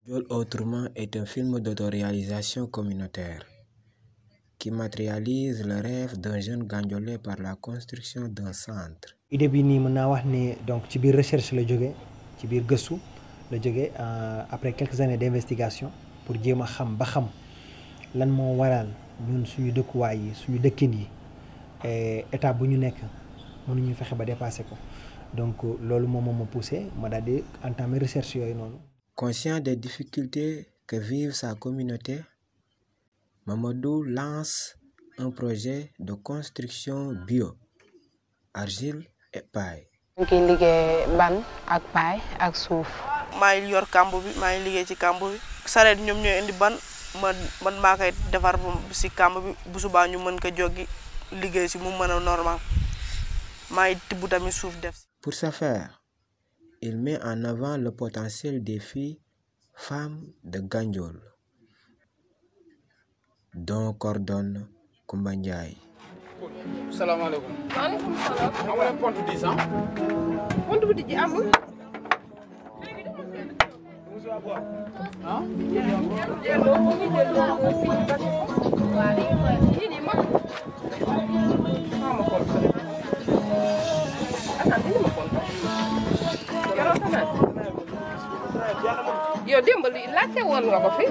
Gandiol autrement est un film d'autoréalisation communautaire qui matérialise le rêve d'un jeune Gandiolais par la construction d'un centre. idée bi nii mën naa wax ne donc ci biir recherche la jóge ci biir gëstu la jóge après quelques années d'investigation pour jéem a xam ba xam lan moo waral ñun suñu dëkkuwaay yi suñu dëkkin yi état bu ñu nekk mënuñu fexe ba dépasser ko donc loolu moom moo ma poussé ma daal di entamer recherche yooyu noonu. Conscient des difficultés que vive sa communauté, Mamadou lance un projet de construction bio, argile et paille. ñu ngi liggéey ban ak paay ak suuf. maa ngi yor kàmb bi maa ngi liggéey ci kàmb bi sareet ñoom ñooy indi ban man man maa koy defar si kàmb bi bu subaa ñu mën ko joggi liggéey si mu mën a normal maa ngi tibb tamit suuf def si. Pour ce faire, il met en avant le potentiel des filles femmes de Gandiol, dont coordonne Koumba Ndiaye. salaamaaleykum. maaleykum salaam. xam nga compte dix ans. compte bu tijji amul. ah. yow démb li laajte woon nga ko fi.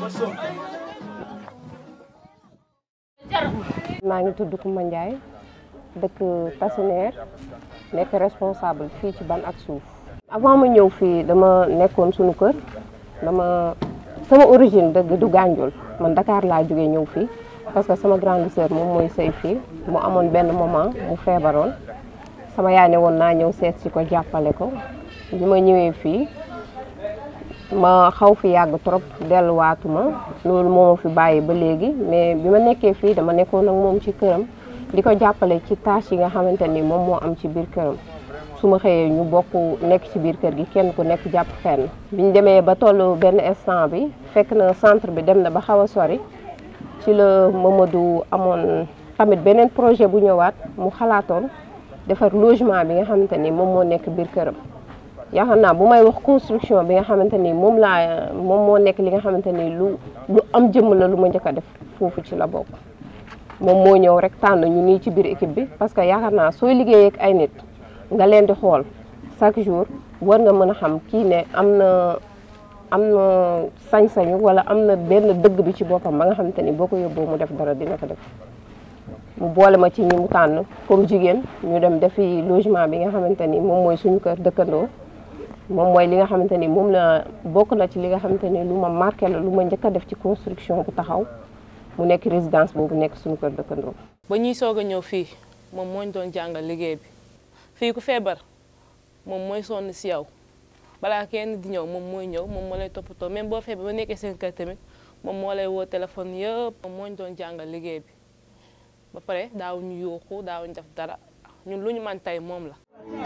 maa ngi tudd Koumba Ndiaye dëkk Tassinère nekk responsable fii ci ban ak suuf. avant ma ñëw fii dama nekkoon suñu kër dama sama origine dëgg du Gandiol man Dakar laa jógee ñëw fii parce que sama grande sœur moom mooy sëy fii mu amoon benn moment mu feebaroon sama yaay ne woon naa ñëw seet si ko jàppale ko bi ma ñëwee fii ma xaw fi yàgg trop delluwaatuma loolu moo ma fi bàyyi ba léegi mais bi ma nekkee fii dama nekkoon ak moom ci këram di ko jàppale ci tâche yi nga xamante ni moom moo am ci biir këram su ma xëyee ñu bokk nekk ci biir kër gi kenn ku nekk jàpp fenn bi ñu demee ba tollu benn instant bi fekk na centre bi dem na ba xaw a sori ci la Mamadou amoon tamit beneen projet bu ñëwaat mu xalaatoon defar logement bi nga xamante ni moom moo nekk biir këram yaakaar naa bu may wax construction bi nga xamante ni moom laa moom moo nekk li nga xamante ni lu lu am jëmm la lu ma njëkk a def foofu ci la bokk moom moo ñëw rek tànn ñu nii ci biir équipe bi parce que yaakaar naa sooy liggéeyee ak ay nit nga leen di xool chaque jour war nga mën a xam kii ne am na am na sañ-sañu wala am na benn dëgg bi ci boppam ba nga xamante ni boo ko yóbboo mu def dara dina ko def mu boole ma ci ñi mu tànn comme jigéen ñu dem defi logement bi nga xamante ni moom mooy suñu kër dëkkandoo moom mooy li nga xamante ni moom la bokk na ci li nga xamante ni lu ma marqué la lu ma njëkk a def ci construction bu taxaw mu nekk résidence boobu nekk suñu kër dëkkandoo. ba ñuy soog a ñëw fii moom moo ñu doon jàngal liggéey bi fii ku feebar moom mooy sonn si yow balaa kenn di ñëw moom mooy ñëw moom moo lay toppatoo même boo feebar ba nekkee seen kër tamit moom moo lay woo téléphone yëpp moom moo ñu doon jàngal liggéey bi ba pare daawuñu yuuxu daawuñu def dara ñun lu ñu man tey moom la.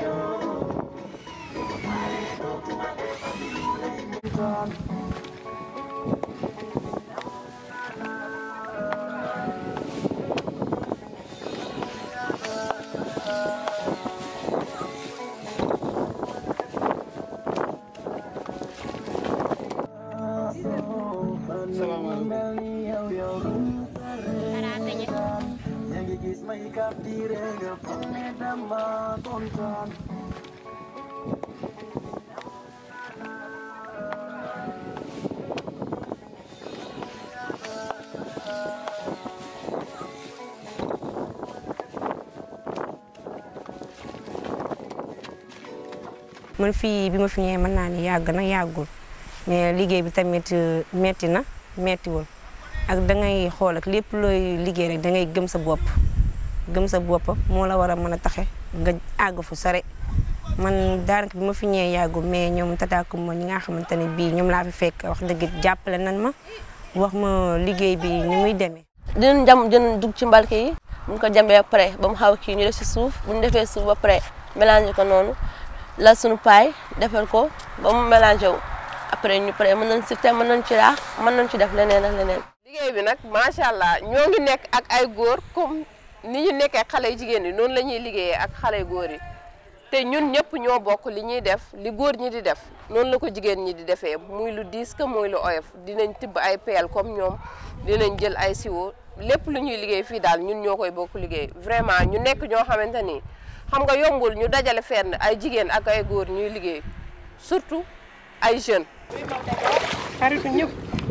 man fii bi ma fi ñëwee mën naa ni yàgg na yàggul mais liggéey bi tamit metti na mettiwul ak da ngay xool ak lépp looy liggéey rek da ngay gëm sa bopp gëm sa bopp moo la war a mën a taxe nga àgg fu sore man daanaka bi ma fi ñëwee yàggul mais ñoom tataakum ma ñi nga xamante ne bii ñoom laa fi fekk wax dëgg jàppale nan ma wax ma liggéey bi ni muy demee. dinañ jam dinañ dugg ci mbalke yi buñ ko jambee ba pare ba mu xaw kii ñu def si suuf bu ñu defee suuf ba pare mélange ko noonu la suñu paay defal ko ba mu mélangé wu après ñu pare mën nañ si te mën nañ ci raax mën nañ ci def leneen ak leneen. liggéey bi nag macha allah ñoo ngi nekk ak ay góor comme ni ñu nekkee xale yu jigéen yi noonu la ñuy liggéeyee ak xale yu góor yi te ñun ñëpp ñoo bokk li ñuy def li góor ñi di def noonu la ko jigéen ñi di defee muy lu diis que muy lu oyof dinañ tibb ay peel comme ñoom dinañ jël ay siwo lépp lu ñuy liggéey fii daal ñun ñoo koy bokk liggéey vraiment ñu nekk ñoo xamante ni xam nga yombul ñu dajale fenn ay jigéen ak ay góor ñuy liggéey surtout ay jeunes. xaritu ñëpp.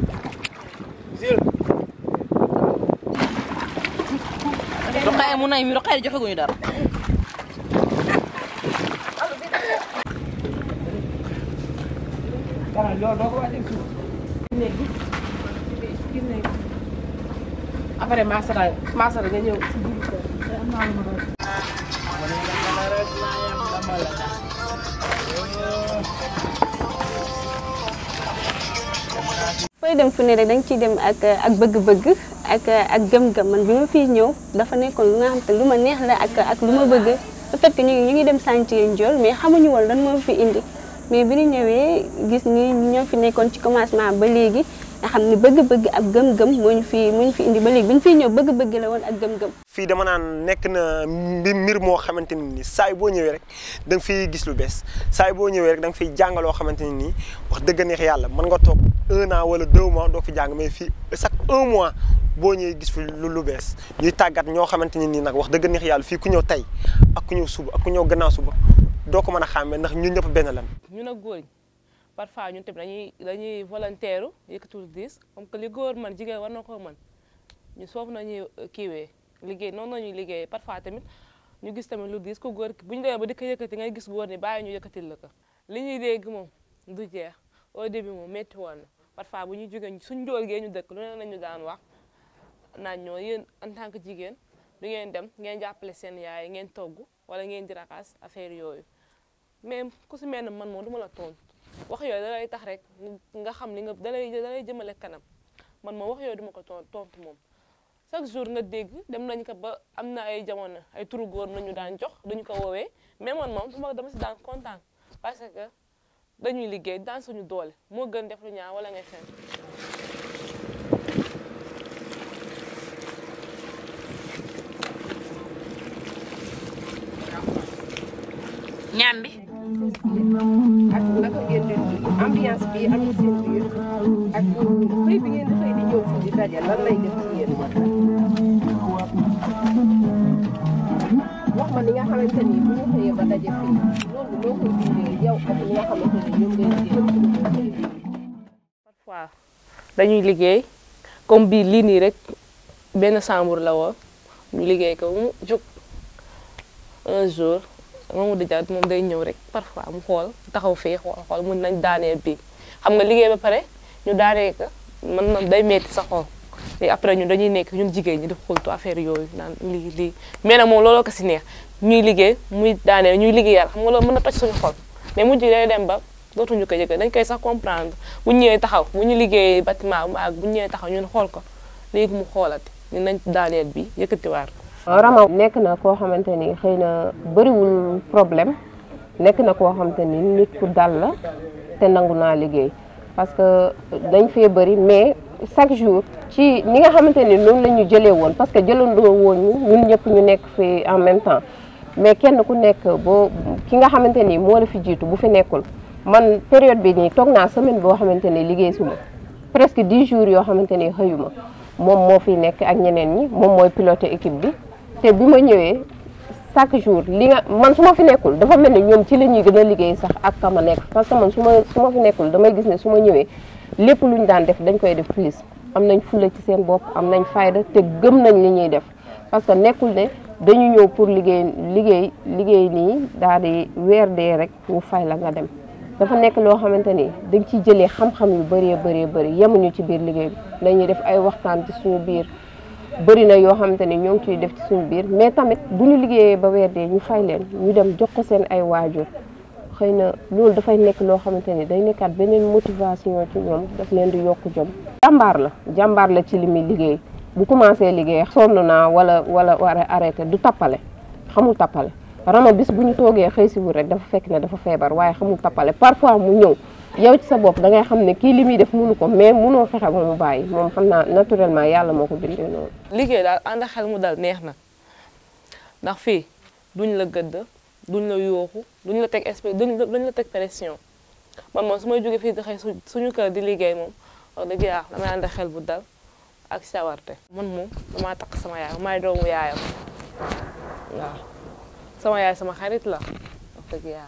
Rokhaya mun nañ mi Rokhaya joxeguñu dara. après Massara Massara nga ñëw. fooy dem fu ne rek da nga ciy dem ak ak bëgg-bëgg ak ak gëm-gëm man bi ma fiy ñëw dafa nekkoon lu nga xam te lu ma neex la ak ak lu ma bëgg le fait que ñu ngi ñu ngi dem chantier Ndiol mais xamuñu woon lan moo fi indi mais bi ñu ñëwee gis ni ñoo fi nekkoon ci commencement ba léegi nga xam ni bëgg-bëgg ak gëm-gëm moo ñu fi moo ñu fi indi ba léegi bi ñu fiy ñëw bëgg-bëgg la woon ak gëm-gëm. fii dama naan nekk na mbir mbir moo xamante ne nii saa yi boo ñëwee rek da nga fiy gis lu bees saa yi boo ñëwee rek da nga fiy jàngaloo xamante ne nii wax dëgg neex yàlla mën nga toog un an wala deux mois doo fi jàng mais fii chaque un mois boo ñëwee gis fi lu lu bees ñuy tàggat ñoo xamante ne nii nag wax dëgg neex yàlla fii ku ñëw tey ak ku ñëw suba ak ku ñëw gannaaw suba doo ko mën a xàmmee ndax ñun ñëpp benn lan. ñun ak góor ñi parfois ñun tamit dañuy dañuy volontaire yëkkatul diis comme que li góor man jigéen war na ko mën ñu soof nañuy kiiwee liggéey noonu nañuy liggéey parfois tamit ñu gis tamit lu diis ko góor bu ñu demee ba di ko yëkkati ngay gis góor ni bàyyi ñu yëkkatil la ko li ñuy dégg moom du jeex au début moom métti woon na parfois bu ñuy jógee suñ njool gee ñu dëkk lu ne nañu daan wax naan ñoo yéen en tant que jigéen du ngeen dem ngeen jàppale seen yaay ngeen togg wala ngeen di raxas affaire yooyu mais ku si mel ne man moom du ma la tontu wax yooyu da lay tax rek nga xam li nga da lay da lay jëmale kanam man moom wax yooyu du ma ko tontu moom chaque jour nga dégg dem nañ ko ba am na ay jamono ay turu góor nañu daan jox duñu ko woowee mais man moom dama dama si daan kontaan parce que dañuy liggéey daan suñu doole moo gën def lu ñaaw wala ngay fen ñaan bi. ak naka ngeen di ambiance bi am seen biir ak xëy bi ngeen di xëy di ñëw fii di daje lan lay def ci yéen wax ma ni nga xamante ni bu ñu xëyee ba daje fii loolu noo koy dundee yow ak ñi nga xamante ni ñoom ngay liggéey parfois dañuy liggéey comme bii lii nii rek benn chambre la woon ñu liggéey ko mu jóg un jour Mamadou Dia moom day ñëw rek parfois mu xool taxaw fii xool xool mun nañ daaneel bii xam nga liggéey ba pare ñu daanee ko man na day metti sa xol et après ñun dañuy nekk ñun jigéen ñi di xultu affaire yooyu naan lii lii mais nag moom looloo ko si neex ñuy liggéey muy daaneel ñuy liggéeyal xam nga loolu mën na toj suñu xol mais mujj day dem ba dootuñu ko yëg dañ koy sax comprendre bu ñu ñëwee taxaw bu ñu liggéeyee bâtiment mu ak bu ñu ñëwee taxaw ñun xool ko léegi mu xoolati ñu nañ daaneel bi yëkkatiwaat ko Rama nekk na koo xamante ni xëy na bëriwul problème nekk na koo xamante ni nit ku dal la te nangu naa liggéey parce que dañ fee bëri mais chaque jour ci ni nga xamante ni noonu la ñu jëlee woon parce que jëlandoo woon ñu ñun ñëpp ñu nekk fi en même temps mais kenn ku nekk boo ki nga xamante ni moo la fi jiitu bu fi nekkul man période bi nii toog naa semaine boo xamante ni liggéey suma presque dix jours yoo xamante ni xëyuma moom moo fi nekk ak ñeneen ñi moom mooy piloté équipe bi te bi ma ñëwee chaque jour li nga man su ma fi nekkul dafa mel ni ñoom ci la ñuy gën a liggéey sax ak ka ma nekk parce que man su ma su ma fi nekkul damay gis ne su ma ñëwee lépp lu ñu daan def dañ koy def plus am nañ fulla ci seen bopp am nañ fayda te gëm nañ li ñuy def parce que nekkul ne dañu ñëw pour liggéey liggéey liggéey nii daal di weer dee rek ñu fay la nga dem dafa nekk loo xamante ni dañ ciy jëlee xam-xam yu bëree bëree bëri yemuñu ci biir liggéey bi dañuy def ay waxtaan ci suñu biir bëri na yoo xamante ni ñoo ngi ciy def ci suñu biir mais tamit bu ñu liggéeyee ba weer dee ñu fay leen ñu dem jox ko seen ay waajur xëy na loolu dafay nekk loo xamante ni day nekkaat beneen motivation ci ñoom daf leen di yokk jom. jàmbaar la jàmbaar la ci li muy liggéey bu commencé liggéey sonn naa wala wala war a arrêté du tappale xamul tappale rama bis bu ñu toogee xëy si wul rek dafa fekk ne dafa feebar waaye xamul tappale parfois mu ñëw. yow ci sa bopp da ngay xam ne kii li muy def mënu ko mais mënoo fexe ba mu bàyyi moom xam naa naturellement yàlla moo ko bindee noonu. liggéey daal ànd xel mu dal neex na ndax fii duñ la gëdd duñ la yooxu duñ la teg espèce duñ la duñ la teg pression man moom su may jógee fii di xëy suñu kër di liggéey moom wax dëgg yàlla damay ànd xel bu dal ak sawarte man moom damaa takk sama yaay maay doomu yaayam waaw sama yaay sama xarit la wax dëgg yàlla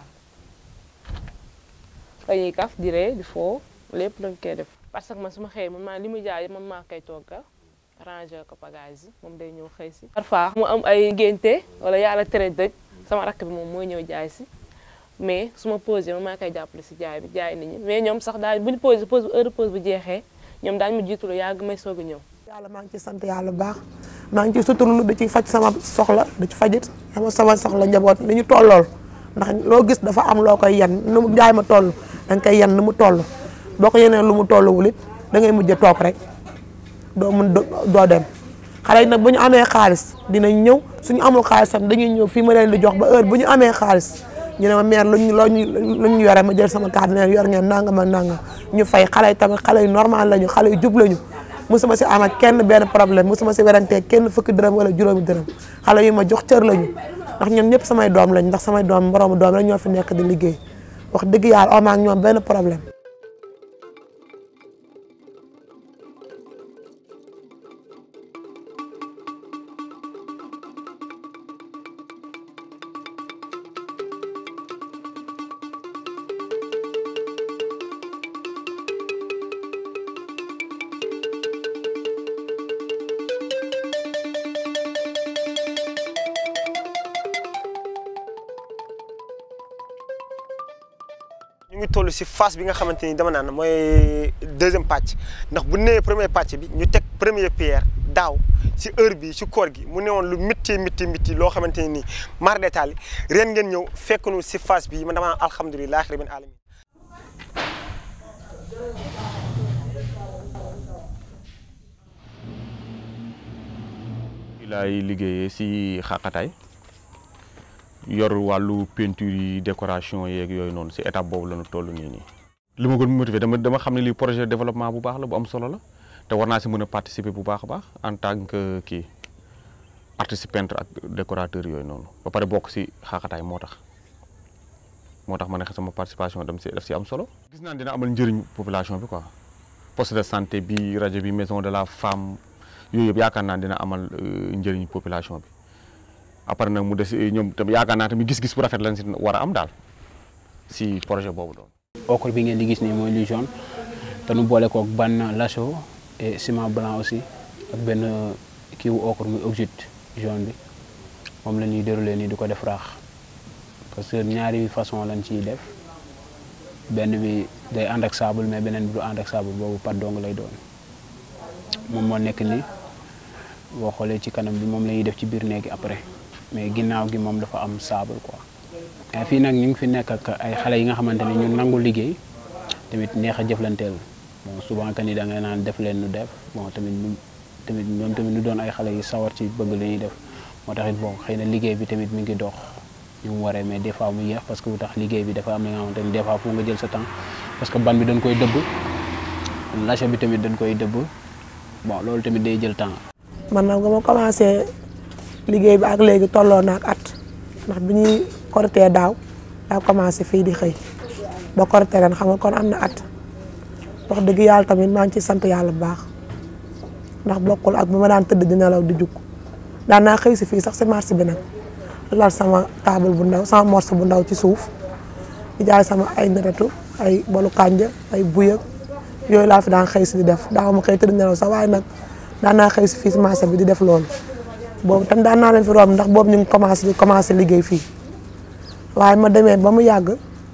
dañuy kaf di ree di foo lépp dañ koy def parce que man su ma xëyee man maa li mu jaay man maa koy toggal ranger ko bagage yi moom day ñëw xëy si parfois mu am ay génte wala yàlla tere dëj sama rakk bi moom mooy ñëw jaay si mais su ma posé man maa koy jàppale si jaay bi jaay nit ñi mais ñoom sax daal bu ñu posé pause heure pause bu jeexee ñoom daañu ma jiitu lu yàgg may soog a ñëw yàlla maa ngi ci sant yàlla bu baax maa ngi ci suturlu da ci faj sama soxla da ci fajit sama sama soxla njaboot ni ñu tollool ndax loo gis dafa am loo koy yen nu mu jaay ma toll da nga koy yen nu mu toll boo ko yeneen lu mu tolluwul it da ngay mujj toog rek doo mun doo dem xale yi nag bu ñu amee xaalis dinañ ñëw suñu amul xaalis tam dañuy ñëw fii ma leen di jox ba heure bu ñu amee xaalis ñu ne ma mère luñ luñ luñ yore ma jël sama carte ne yor ngeen nangam ak nangam ñu fay xale yi tamit xale yu normal lañu xale yu jub lañu musuma si am ak kenn benn problème musuma si werantee kenn fukki dërëm wala juróomi dërëm xale yu ma jox cër lañu ndax ñoom ñëpp samay doom lañ ndax samay doom moroomu doom la ñoo fi nekk di liggéey wax dëgg yàlla am ak ñoom benn problème. ñu ngi toll si phase bi nga xamante ni dama naan mooy deuxième pàcc ndax bu nee premier pàcc bi ñu teg première pierre daaw si heure bi si koor gi mu newoon lu métti métti métti loo xamante ni mar détail ren ngeen ñëw fekk nu si phase bi man dama naan alhamdulilah rabbil alamin laay liggéeyee si xaqataay yor wàllu peinture yi décoration yeeg yooyu noonu si étape boobu la ñu toll nii nii. li ma gën motivé dama dama xam ne lii projet de développement bu baax la bu am solo la te war naa si mën a participer bu baax a baax en tant que kii artiste peintre ak décorateur yooyu noonu ba pare bokk si xaqataay moo tax moo tax ma ne sama participation dem si daf si am solo. gis naa dina amal njëriñ population bi quoi poste de santé bi rajo bi maison de la femme yooyu yëpp yaakaar naa dina amal njëriñ population bi. après nag mu des ñoom tam yaakaar naa tamit gis-gis bu rafet lañ si war a am daal si projet boobu doon. ocre bi ngeen di gis nii mooy lu jaune te nu boole koog ban lasso et ciment blanc aussi ak benn kii wu ocre muy oxyde jaune bi moom la ñuy déroulé nii di ko def raax parce que ñaari façon lañ ciy def benn bi day ànd ak sable mais beneen bi du ànd ak sable boobu pat dong lay doon moom moo nekk nii boo xoolee ci kanam bi moom la ñuy def ci biir néegi après. mais ginnaaw gi moom dafa am sable quoi mais fii nag ñu ngi fi nekk ak ay xale yi nga xamante ne ñu nangu liggéey tamit neex a jëflanteel bon souvent que ni da ngay naan def leen nu def bon tamit ñu tamit ñoom tamit ñu doon ay xale yu sawar ci bëgg li ñuy def moo tax it bon xëy na liggéey bi tamit mi ngi dox ñu mu waree mais des fois mu yéex parce que bu tax liggéey bi dafa am li nga xamante ni des fois fu nga jël sa temps parce que ban bi dañ koy dëbb lache bi tamit dañ koy dëbb bon loolu tamit day jël temps. man nag nga ma commencé. liggéey bi ak léegi tolloo na ak at ndax bi ñuy korité daaw daa commencé fii di xëy ba korité ren xam nga kon am na at wax dëgg yàlla tamit maa ngi ci sant yàlla bu baax ndax bokkul ak bu ma daan tëdd di nelaw di jug daan naa xëy si fii sax si marché bi nag lal sama table bu ndaw sama morceau bu ndaw ci suuf di jaay sama ay netatu ay bolu kànja ay buyëg yooyu laa fi daan xëy si di def daaw ma xëy tëdd nelaw sax waaye nag daan naa xëy si fii si marché bi di def loolu boobu tam daan naa leen fi romb ndax boobu ñu ngi commencé di commencé liggéey fii waaye ma demee ba mu yàgg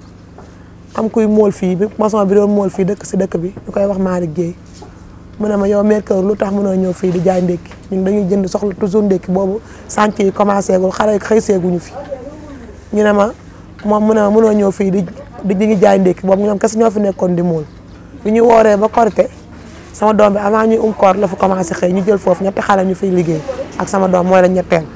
am kuy mool fii bi maçon bi doon mool fii dëkk si dëkk bi ñu koy wax Malick Guèye mu ne ma yow Mercure lu tax mënoo ñëw fii di jaay ndékki ñun dañuy jënd soxla toujours ndékki boobu chantier yi commencé gul xale xëy seeguñu fi ñu ne ma moom mu ne ma mënoo ñëw fii di di ñu ngi jaay ndékki boobu ñoom kese ñoo fi nekkoon di mool bi ñu wooree ba korité sama doom bi avant ñuy um koor la fa commencé xëy ñu jël foofu ñetti xale ñu fiy liggéey ak sama doom mooy la ñetteel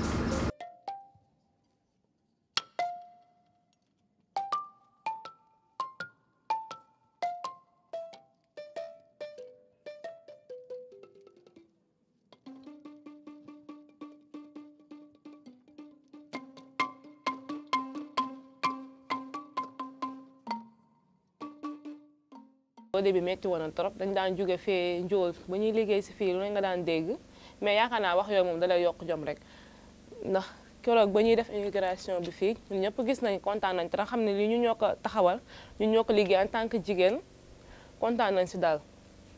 au début metti woon na trop dañ daan jóge fee njool ba ñuy liggéey si fii lu ne nga daan dégg mais yaakaar naa wax yooyu moom dalay yokk jom rek ndax keroog ba ñuy def immigration bi fii ñun ñëpp gis nañ kontaan nañ te xam ne lii ñu ñoo ko taxawal ñu ñoo ko liggéey en tant que jigéen kontaan nañ si daal.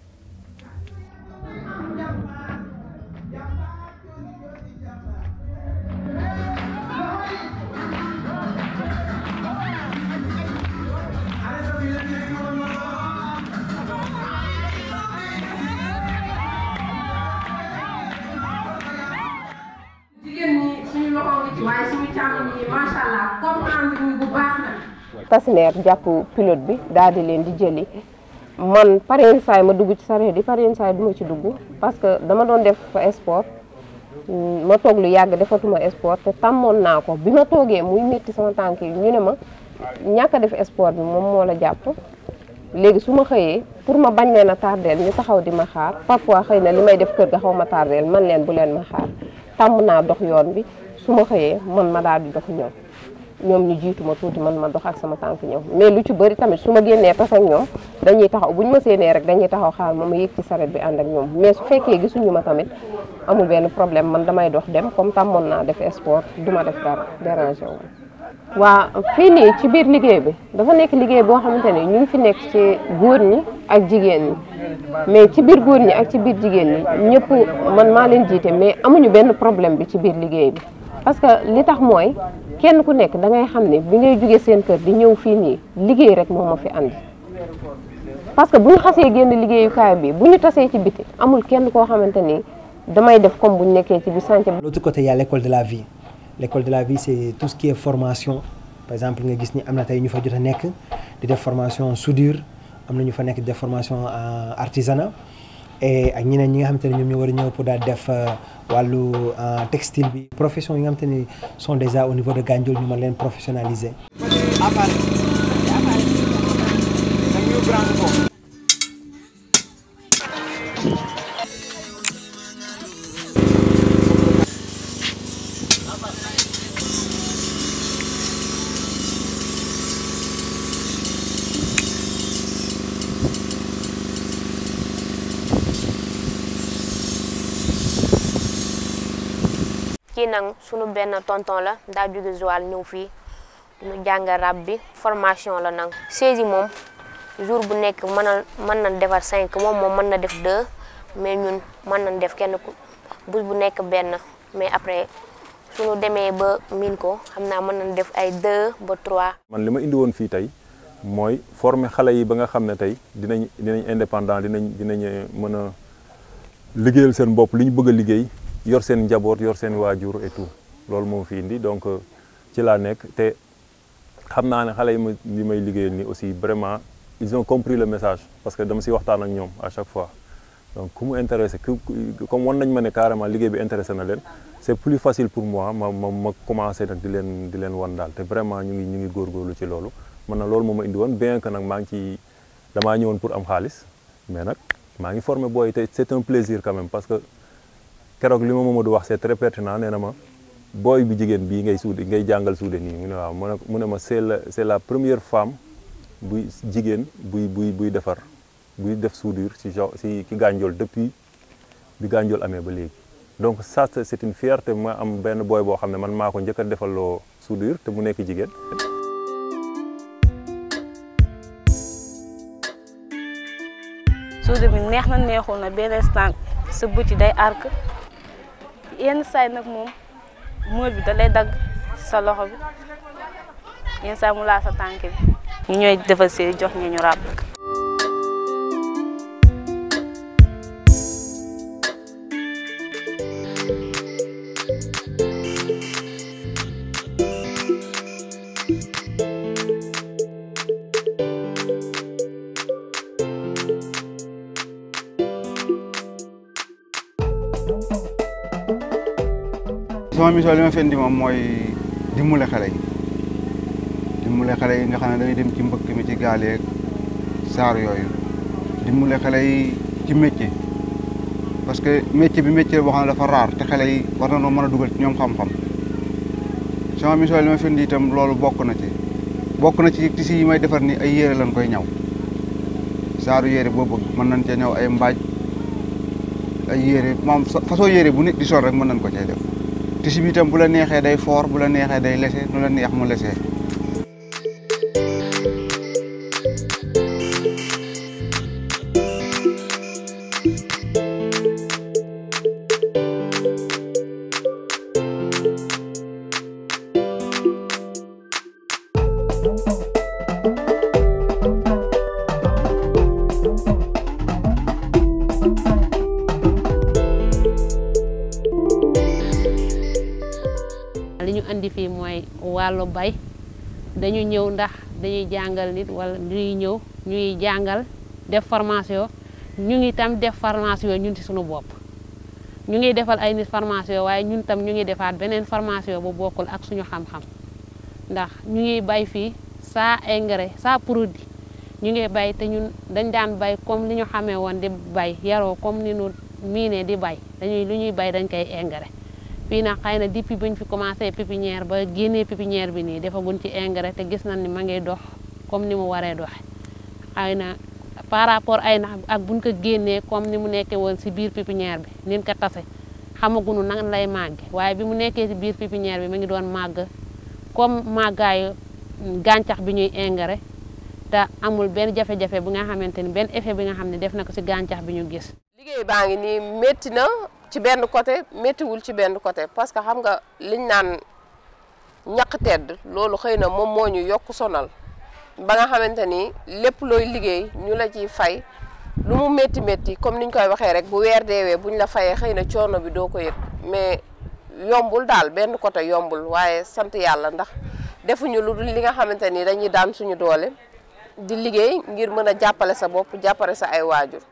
jigéen ñi suñu loxo ngi ci waaye suñu càmm ñi macha allah comprendre ñu bu baax na. tasineer jàpp pilote bi daal di leen di jëli man par yenn saay ma dugg ci sareet yi par yenn saay du ma ci dugg parce que dama doon def sport ma toog lu yàgg defatuma sport te tàmmoon naa ko bi ma toogee muy métti sama tànk yi ñu ne ma ñàkk a def sport bi moom moo la jàpp léegi su ma xëyee pour ma bañ leen a tardeel ñu taxaw di ma xaar parfois xëy na li may def kër ga xaw ma tardeel man leen bu leen ma xaar tàmm naa dox yoon bi su ma xëyee man ma daal di dox ñëw ñoom ñu jiitu ma tuuti man ma dox ak sama tànk ñëw mais lu ci bëri tamit su ma génnee tas ak ñoom dañuy taxaw bu ñu ma séenee rek dañuy taxaw xaar ma ma yéeg ci saret bi ànd ak ñoom mais su fekkee gisuñu ma tamit amul benn problème man damay dox dem comme tàmmoon naa def sport du ma def dara dérangé wu waa fii nii ci biir liggéey bi dafa nekk liggéey boo xamante ni ñu ngi fi nekk ci góor ñi ak jigéen ñi mais ci biir góor ñi ak ci biir jigéen ñi ñëpp man maa leen jiite mais amuñu benn problème bi ci biir liggéey bi parce que li tax mooy kenn ku nekk da ngay xam ne bi ngay jógee seen kër di ñëw fii nii liggéey rek moo ma fi andi parce que bu ñu xasee génn liggéeyukaay bi bu ñu tasee ci biti amul kenn koo xamante ni damay def comme bu ñu nekkee ci biir chantier de l'autre côté il y a l'école de la vie l'école de la vie c'est tout ce qui est formation par exemple nga gis ni am na tey ñu fa jot a nekk di def formation soudure am na ñu fa nekk di def formation artisanat et ak ñeneen ñi nga xamante ne ñoom ñoo war a ñëw pour daal def wàllu textile bi profession yi nga xamante ni sont déjà au niveau de Gandiol ñu mën leen professionnaliser. kii nag sunu benn tonton la daa jóge Joal ñëw fii ñu jàng rab bi formation la nag saisi moom jour bu nekk mën na mën nañ defar cinq moom moom mën na def deux mais ñun mën nañ def kenn ku bés bu nekk benn mais après suñu demee ba miin ko xam naa mën nañ def ay deux ba trois. man li ma indi woon fii tey mooy former xale yi ba nga xam ne tey dinañ dinañ indépendant dinañ dinañ mën a liggéeyal seen bopp li ñu bëgg a liggéey. yor seen njaboot yor seen waajur et tout loolu moo fi indi donc ci laa nekk te xam naa ne xale yi ma li may liggéeyal ni aussi vraiment ils ont compris le message parce que dama si waxtaan ak ñoom à chaque fois donc ku mu intéressé comme wan nañ ma ne carrément liggéey bi intéressé na leen c'est plus facile pour moi ma ma ma commencé nag di leen di leen wan daal te vraiment ñu ngi ñu ngi góorgóorlu ci loolu man na loolu moo ma indi woon bien que nag maa ngi ci damaa ñëwoon pour am xaalis mais nag maa ngi formé booy te c'est un plaisir quand même parce que keroog li ma Mamadou wax c'est très pertinent nee na ma booy bi jigéen bii ngay suude ngay jàngal suude nii mu ne waaw mu ne mu ne ma c'est la c'est la première femme buy jigéen buy buy buy defar buy def soudure ci genre ci ci Gandiol depuis bi Gandiol amee ba léegi donc ça c'est une fierté ma am benn booy boo xam ne man maa ko njëkk a defaloo soudure te mu nekk jigéen soudure bi neex na neexul na benn instant sa bët yi day arc yenn saay nag moom mool bi da lay dagg sa loxo bi yenn saay mu laa sa tànk bi ñu ñooy defal see jox ñu ñu ràbb sama mission li ma fi indi moom mooy dimbale xale yi dimbale xale yi nga xam ne dañuy dem ci mbëkk mi ci gaal yeeg saar yooyu dimbale xale yi ci métier parce que métier bi métier boo xam ne dafa raar te xale yi war na noo mën a dugal ci ñoom xam-xam sama mission li ma fi indi itam loolu bokk na ci bokk na ci tissu yi may defar ni ay yére lañ koy ñaw saaru yére boo bëgg mën nañ cee ñëw ay mbaaj ay yére moom façon yére bu nit di sol rek mën nañ ko cee def tissu bi itam bu la neexee day foor bu la neexee day lese nu la neex mu lese li ñu andi fii mooy wàllu bay dañu ñëw ndax dañuy jàngal nit wala dañuy ñëw ñuy jàngal def formation ñu ngi tam def formation ñun ci suñu bopp ñu ngi defal ay nit formation waaye ñun tam ñu ngi defaat beneen formation bu bokkul ak suñu xam-xam ndax ñu ngi bay fii saa engrais saa produit ñu ngi bay te ñun dañ daan bay comme li ñu xamee woon di bay yaroo comme ni ñu miine di bay dañuy lu ñuy bay dañ koy engrais fii nag xëy na depuis bañ fi commencé pépinière ba génnee pépinière bi nii defaguñ ci engrais te gis nañ ni ma ngi dox comme ni mu waree doxe xëy na par rapport ay nax ak buñ ko génnee comme ni mu nekkee woon si biir pépinière bi nin ko tase xamaguñu nan lay màgge waaye bi mu nekkee si biir pépinière bi mu ngi doon màgg comme màggaayu gàncax bi ñuy engrais te amul benn jafe-jafe bi nga xamante ni benn effet bi nga xam ne def na ko si gàncax bi ñu gis liggéey baa ngi nii métti na ci benn côté méttiwul ci benn côté parce que xam nga liñ naan ñaq tedd loolu xëy na moom moo ñu yokk sonal ba nga xamante ni lépp looy liggéey ñu la ciy fay lu mu métti métti comme niñ koy waxee rek bu weer deewee buñ la fayee xëy na coono bi doo ko yëg mais yombul daal benn côté yombul waaye sant yàlla ndax defuñu lu dul li nga xamante ni dañuy daan suñu doole di liggéey ngir mën a jàppale sa bopp jàppale sa ay waajur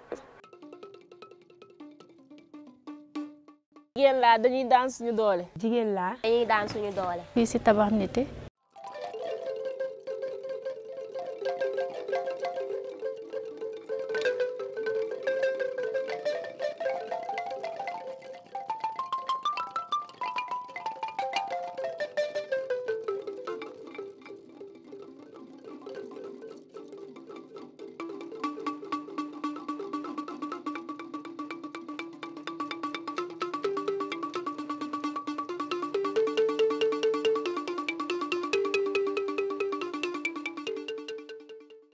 jigéen laa dañuy daan suñu doole. jigéen laa dañuy daan suñu doole. fii si tabax nité